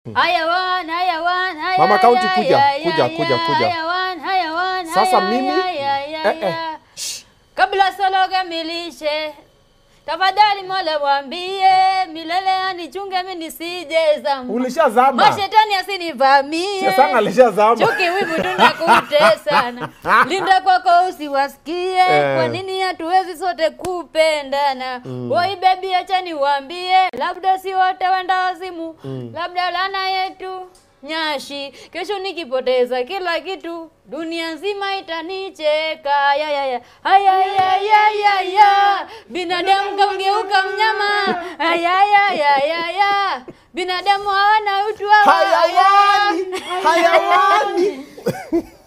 Hayawan, hayawan, haya, Mama County, haya, kuja, haya, kuja, haya, kuja, kuja. hayawan, hayawan, Sasa haya, mimi- haya, haya, eh, eh. haya. Kabla solo kamilishe tafadhali Mola mwambie milele anichunge mimi nisije zama. Ulishazama. Mashetani asinivamie. Sasa alishazama. Chuki wivu tunakutesana. Linda kwako usiwasikie. Eh. Kwa nini hatuwezi sote kupendana? Woi baby acha niwaambie, labda si wote wenda wazimu. Labda lana yetu nyashi kesho nikipoteza kila kitu dunia nzima itanicheka ya ya ya haya ya ya ya ya binadamu kamgeuka mnyama haya ya ya ya ya binadamu hawana utu hawa Hayawani, hayawani.